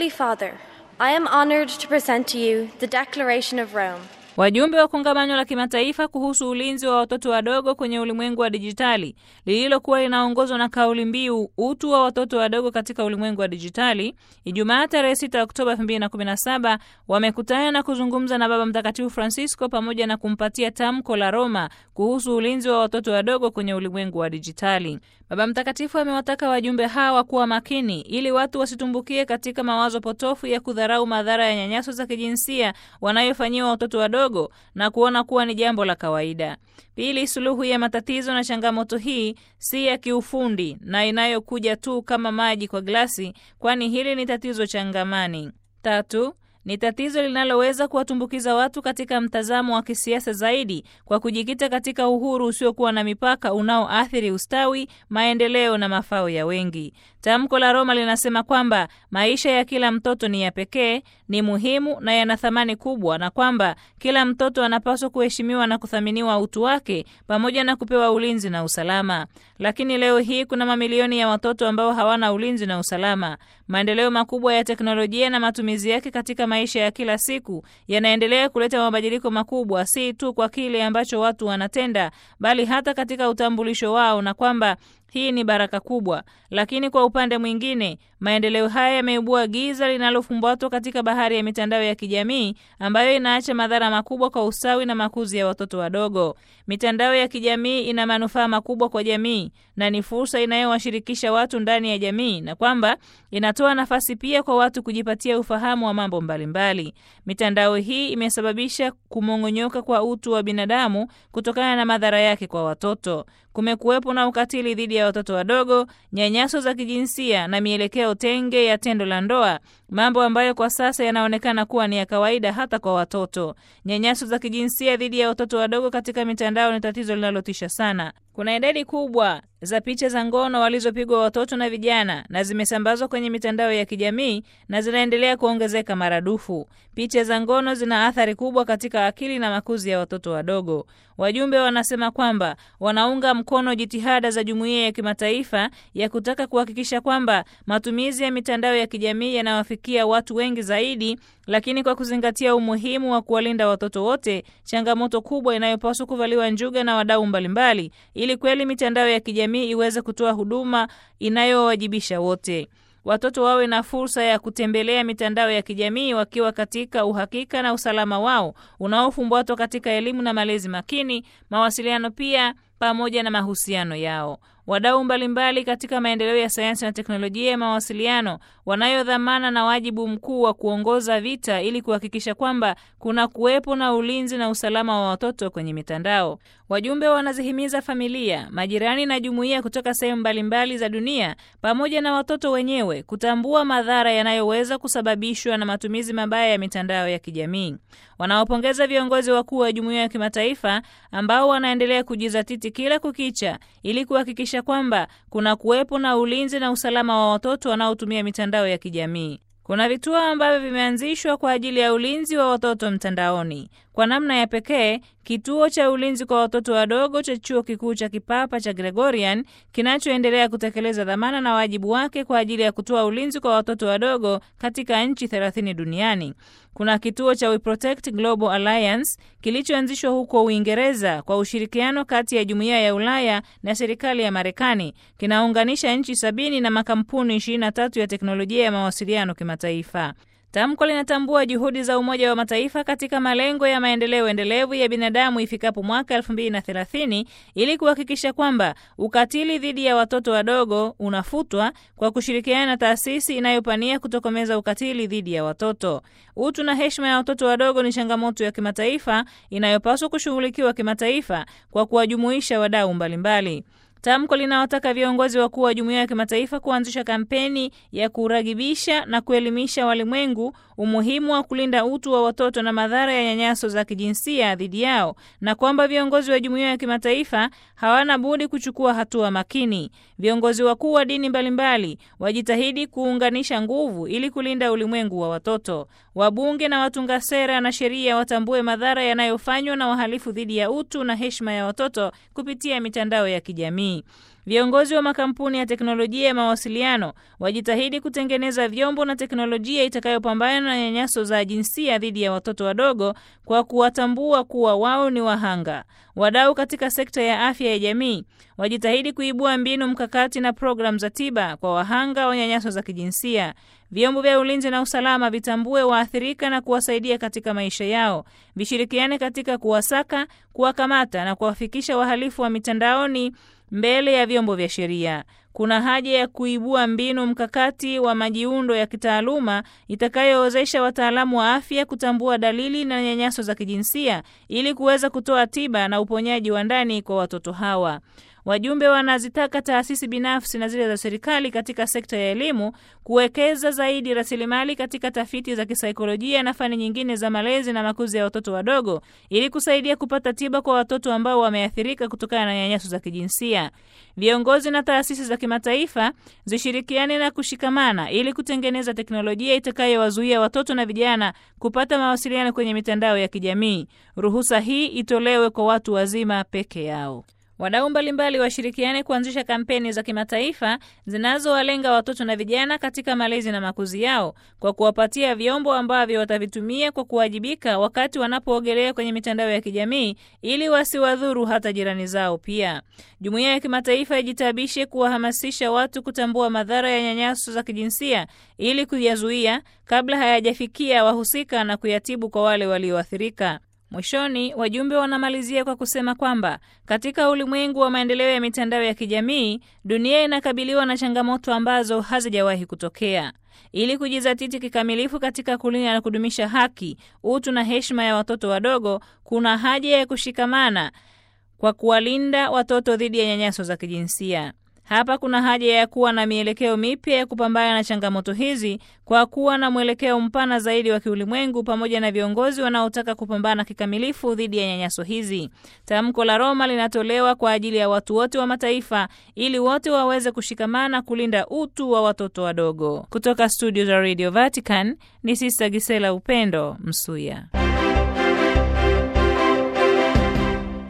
Holy Father, I am honored to present to you the Declaration of Rome. Wajumbe wa kongamano la kimataifa kuhusu ulinzi wa watoto wadogo kwenye ulimwengu wa dijitali lililokuwa linaongozwa na kauli mbiu utu wa watoto wadogo katika ulimwengu wa dijitali, Ijumaa tarehe 6 Oktoba 2017 wamekutana na kuzungumza na Baba Mtakatifu Francisco pamoja na kumpatia tamko la Roma kuhusu ulinzi wa watoto wadogo kwenye ulimwengu wa dijitali. Baba Mtakatifu amewataka wajumbe hawa kuwa makini ili watu wasitumbukie katika mawazo potofu ya kudharau madhara ya nyanyaso za kijinsia wanayofanyiwa watoto wadogo na kuona kuwa ni jambo la kawaida. Pili, suluhu ya matatizo na changamoto hii si ya kiufundi na inayokuja tu kama maji kwa glasi, kwani hili ni tatizo changamani. Tatu, ni tatizo linaloweza kuwatumbukiza watu katika mtazamo wa kisiasa zaidi kwa kujikita katika uhuru usiokuwa na mipaka unaoathiri ustawi, maendeleo na mafao ya wengi. Tamko la Roma linasema kwamba maisha ya kila mtoto ni ya pekee, ni muhimu na yana thamani kubwa, na kwamba kila mtoto anapaswa kuheshimiwa na kuthaminiwa utu wake pamoja na kupewa ulinzi na usalama. Lakini leo hii kuna mamilioni ya watoto ambao hawana ulinzi na usalama. Maendeleo makubwa ya teknolojia na matumizi yake katika maisha ya kila siku yanaendelea kuleta mabadiliko makubwa, si tu kwa kile ambacho watu wanatenda, bali hata katika utambulisho wao, na kwamba hii ni baraka kubwa. Lakini kwa upande mwingine, maendeleo haya yameibua giza linalofumbatwa katika bahari ya mitandao ya kijamii ambayo inaacha madhara makubwa kwa ustawi na makuzi ya watoto wadogo. Mitandao ya kijamii ina manufaa makubwa kwa jamii na ni fursa inayowashirikisha watu ndani ya jamii, na kwamba inatoa nafasi pia kwa watu kujipatia ufahamu wa mambo mbalimbali. Mitandao hii imesababisha kumong'onyoka kwa utu wa binadamu kutokana na madhara yake kwa watoto. Kumekuwepo na ukatili dhidi ya watoto wadogo, nyanyaso za kijinsia na mielekeo tenge ya tendo la ndoa, mambo ambayo kwa sasa yanaonekana kuwa ni ya kawaida hata kwa watoto. Nyanyaso za kijinsia dhidi ya watoto wadogo katika mitandao ni tatizo linalotisha sana. Kuna idadi kubwa za picha za ngono walizopigwa watoto na vijana na zimesambazwa kwenye mitandao ya kijamii na zinaendelea kuongezeka maradufu. Picha za ngono zina athari kubwa katika akili na makuzi ya watoto wadogo. Wajumbe wanasema kwamba wanaunga mkono jitihada za jumuiya ya kimataifa ya kutaka kuhakikisha kwamba matumizi ya mitandao ya kijamii yanawafikia watu wengi zaidi, lakini kwa kuzingatia umuhimu wa kuwalinda watoto wote, changamoto kubwa inayopaswa kuvaliwa njuga na wadau mbalimbali ili kweli mitandao ya kijamii iweze kutoa huduma inayowajibisha wote. Watoto wawe na fursa ya kutembelea mitandao ya kijamii wakiwa katika uhakika na usalama wao unaofumbatwa katika elimu na malezi makini, mawasiliano pia pamoja na mahusiano yao. Wadau mbalimbali katika maendeleo ya sayansi na teknolojia ya mawasiliano wanayo dhamana na wajibu mkuu wa kuongoza vita ili kuhakikisha kwamba kuna kuwepo na ulinzi na usalama wa watoto kwenye mitandao. Wajumbe wanazihimiza familia, majirani na jumuiya kutoka sehemu mbalimbali za dunia pamoja na watoto wenyewe kutambua madhara yanayoweza kusababishwa na matumizi mabaya ya mitandao ya kijamii. Wanaopongeza viongozi wakuu wa jumuiya ya kimataifa ambao wanaendelea kujizatiti kila kukicha ili kuhakikisha kwamba kuna kuwepo na ulinzi na usalama wa watoto wanaotumia mitandao ya kijamii. Kuna vituo ambavyo vimeanzishwa kwa ajili ya ulinzi wa watoto mtandaoni. Kwa namna ya pekee, kituo cha ulinzi kwa watoto wadogo cha Chuo Kikuu cha Kipapa cha Gregorian kinachoendelea kutekeleza dhamana na wajibu wake kwa ajili ya kutoa ulinzi kwa watoto wadogo katika nchi 30 duniani. Kuna kituo cha We Protect Global Alliance kilichoanzishwa huko Uingereza kwa ushirikiano kati ya Jumuiya ya Ulaya na serikali ya Marekani. Kinaunganisha nchi sabini na makampuni 23 ya teknolojia ya mawasiliano kimataifa. Tamko linatambua juhudi za Umoja wa Mataifa katika malengo ya maendeleo endelevu ya binadamu ifikapo mwaka 2030 ili kuhakikisha kwamba ukatili dhidi ya watoto wadogo unafutwa kwa kushirikiana na taasisi inayopania kutokomeza ukatili dhidi ya watoto. Utu na heshima ya watoto wadogo ni changamoto ya kimataifa inayopaswa kushughulikiwa kimataifa kwa kuwajumuisha wadau mbalimbali. Tamko linawataka viongozi wakuu wa jumuiya ya kimataifa kuanzisha kampeni ya kuragibisha na kuelimisha walimwengu umuhimu wa kulinda utu wa watoto na madhara ya nyanyaso za kijinsia dhidi yao, na kwamba viongozi wa jumuiya ya kimataifa hawana budi kuchukua hatua makini. Viongozi wakuu wa dini mbalimbali wajitahidi kuunganisha nguvu ili kulinda ulimwengu wa watoto. Wabunge na watunga sera na sheria watambue madhara yanayofanywa na wahalifu dhidi ya utu na heshima ya watoto kupitia mitandao ya kijamii. Viongozi wa makampuni ya teknolojia ya mawasiliano wajitahidi kutengeneza vyombo na teknolojia itakayopambana na nyanyaso za jinsia dhidi ya watoto wadogo kwa kuwatambua kuwa wao ni wahanga. Wadau katika sekta ya afya ya jamii wajitahidi kuibua mbinu mkakati na programu za tiba kwa wahanga wa nyanyaso za kijinsia. Vyombo vya ulinzi na usalama vitambue waathirika na kuwasaidia katika maisha yao, vishirikiane katika kuwasaka, kuwakamata na kuwafikisha wahalifu wa mitandaoni mbele ya vyombo vya sheria. Kuna haja ya kuibua mbinu mkakati wa majiundo ya kitaaluma itakayowezesha wataalamu wa afya kutambua dalili na nyanyaso za kijinsia ili kuweza kutoa tiba na uponyaji wa ndani kwa watoto hawa. Wajumbe wanazitaka taasisi binafsi na zile za serikali katika sekta ya elimu kuwekeza zaidi rasilimali katika tafiti za kisaikolojia na fani nyingine za malezi na makuzi ya watoto wadogo ili kusaidia kupata tiba kwa watoto ambao wameathirika kutokana na nyanyaso za kijinsia. Viongozi na taasisi za kimataifa zishirikiane na kushikamana ili kutengeneza teknolojia itakayowazuia watoto na vijana kupata mawasiliano kwenye mitandao ya kijamii. Ruhusa hii itolewe kwa watu wazima peke yao. Wadau mbalimbali washirikiane kuanzisha kampeni za kimataifa zinazowalenga watoto na vijana katika malezi na makuzi yao kwa kuwapatia vyombo ambavyo watavitumia kwa kuwajibika wakati wanapoogelea kwenye mitandao ya kijamii ili wasiwadhuru hata jirani zao. Pia jumuiya ya kimataifa ijitabishe kuwahamasisha watu kutambua madhara ya nyanyaso za kijinsia ili kuyazuia kabla hayajafikia wahusika na kuyatibu kwa wale walioathirika. Mwishoni, wajumbe wanamalizia kwa kusema kwamba katika ulimwengu wa maendeleo ya mitandao ya kijamii, dunia inakabiliwa na changamoto ambazo hazijawahi kutokea. Ili kujizatiti kikamilifu katika kulinda na kudumisha haki, utu na heshima ya watoto wadogo, kuna haja ya kushikamana kwa kuwalinda watoto dhidi ya nyanyaso za kijinsia. Hapa kuna haja ya kuwa na mielekeo mipya ya kupambana na changamoto hizi kwa kuwa na mwelekeo mpana zaidi wa kiulimwengu pamoja na viongozi wanaotaka kupambana kikamilifu dhidi ya nyanyaso hizi. Tamko la Roma linatolewa kwa ajili ya watu wote wa mataifa ili wote waweze kushikamana kulinda utu wa watoto wadogo. Kutoka studio za Radio Vatican ni Sister Gisela Upendo Msuya.